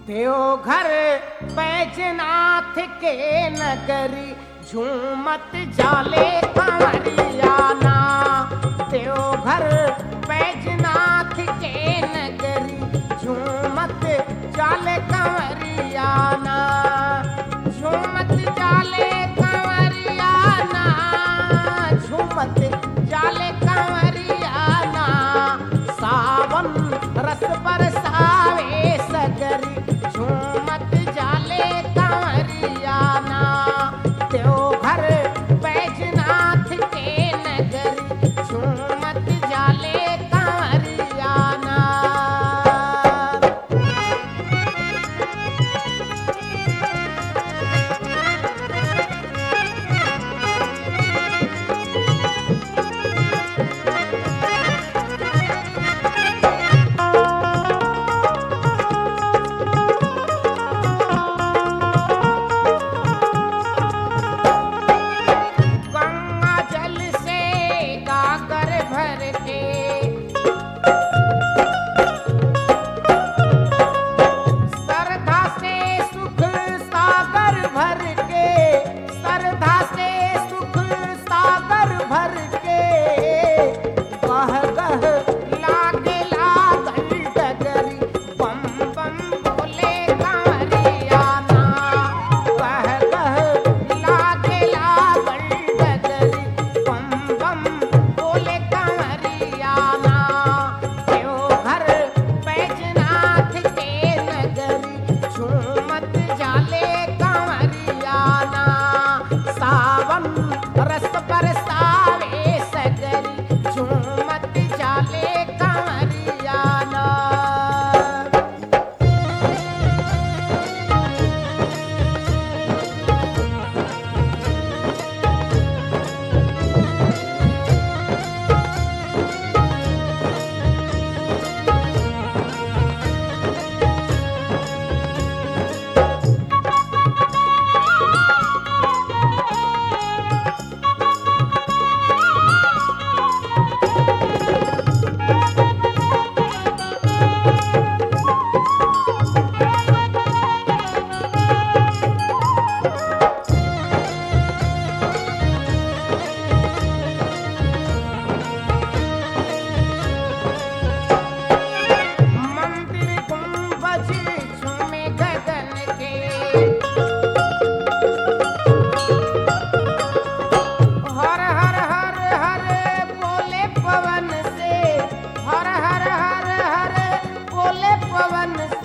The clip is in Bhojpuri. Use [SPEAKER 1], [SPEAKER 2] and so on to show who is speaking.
[SPEAKER 1] देवघर बैजनाथ के नगरी झूमत जाले कंवरियाना देवघर बैजनाथ के नगरी झूमत जाले कंवरियाना झूमत जाले कंवरियाना झूमत जाले कंवरियाना सावन रस बरसावे सगरी झूमत जाले कंवरियाना देवघर बैजनाथ के नगरी झूमत जाले कंवरियाना गंगा जल से गागर भर के श्रद्धा से सुख सागर भर के श्रद्धा से सुख सागर भर के गह गह लागे लागल डगरी बम बम बोले कारियाना गह गह लागे लागल डगरी बम बम बोले कारियाना देवघर बैजनाथ के नगरी झूमत जाले कंवरियाना सावन रस बरसावे सगरी झूमत जाले कंवरियाना मंदिर गुंबज झूमे गगन के हर हर हर हर बोले पवन से हर हर हर हर बोले पवन